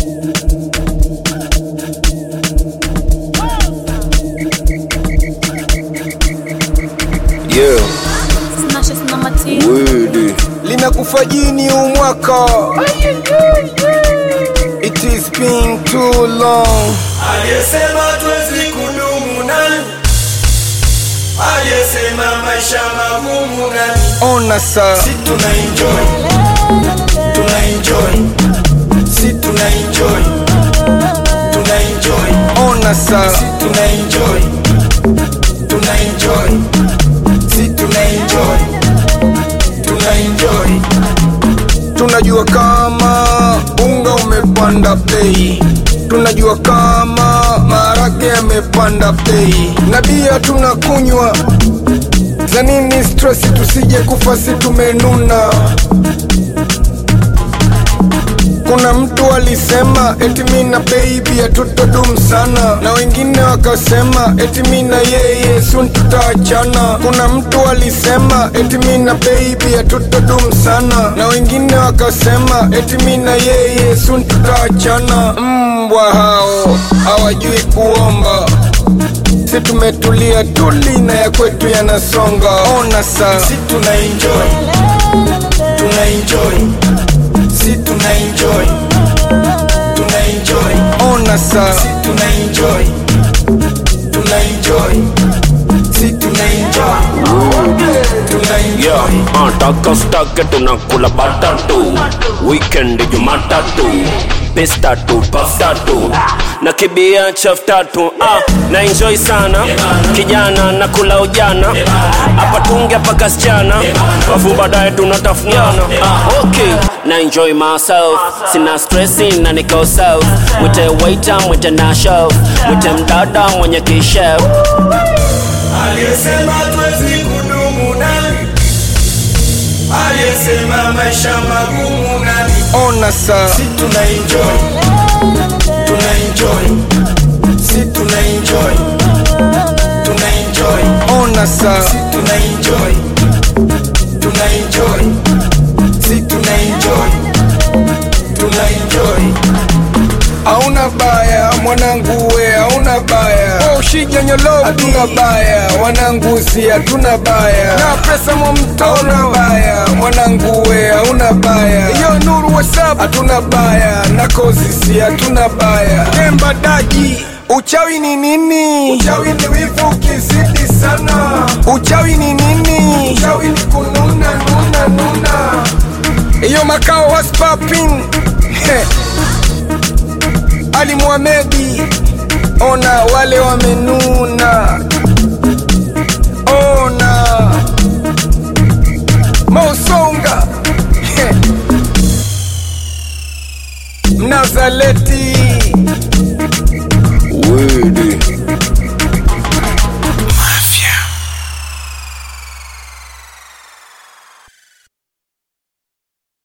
Yeah, Smashes na Mati. word. Linakufa jini huu mwaka. It is been too long. Aliyesema tuwezi kudumu nani? Aliyesema maisha magumu nani? Ona sa Si tuna enjoy, tuna enjoy, si tuna enjoy, tuna enjoy, ona sa si tuna enjoy, tuna enjoy, si tuna enjoy, tuna enjoy. tunajua kama unga umepanda bei tunajua kama maharage yamepanda bei na bia tunakunywa za nini stress tusije kufa si tumenuna kuna mtu alisema eti mi na baby hatutodum sana na wengine wakasema eti mi na yeye sun tutaachana kuna mtu alisema eti mi na baby hatutodum sana na wengine wakasema eti mi na yeye sun tutaachana mbwa hao hawajui kuomba si tumetulia tuli na ya kwetu yanasonga ona saa Si tuna enjoy, tuna enjoy, si tuna enjoy, tuna enjoy, ona saa si tuna enjoy, tuna enjoy, si tuna enjoy, tuna Yeah, enjoy. uh, taka stake tunakula batatu weekend jumatatu pes tatu paf tatu na kibia chaf tatu ah, na enjoy sana kijana na kula ujana hapa tunge paka sichana afu baadaye tunatafuniana ah, okay na enjoy myself sina stressi na niko self mwite waiter mwite na chef mwite mdada mwenye kishef Aliyesema tuwezi kudumu nani? Aliyesema maisha magumu nani? ona saa Si tuna enjoy, tuna enjoy, si tuna enjoy, tuna enjoy, ona saa si tuna enjoy, tuna enjoy, si tuna enjoy, tuna enjoy. hauna baya mwanangu we hauna baya ushijanyolo hatuna baya wanangu si hatuna baya na pesa mwamto hauna baya mwanangu we hauna baya iyo nuru wasap hatuna baya na kozi si hatuna baya temba daji uchawi ni nini uchawi ni wivu ukizidi sana uchawi ni nini uchawi ni kununa nuna nuna iyo makao was popping ali Muhamedi, ona wale wamenuna, ona Mausonga Mnazaleti Wede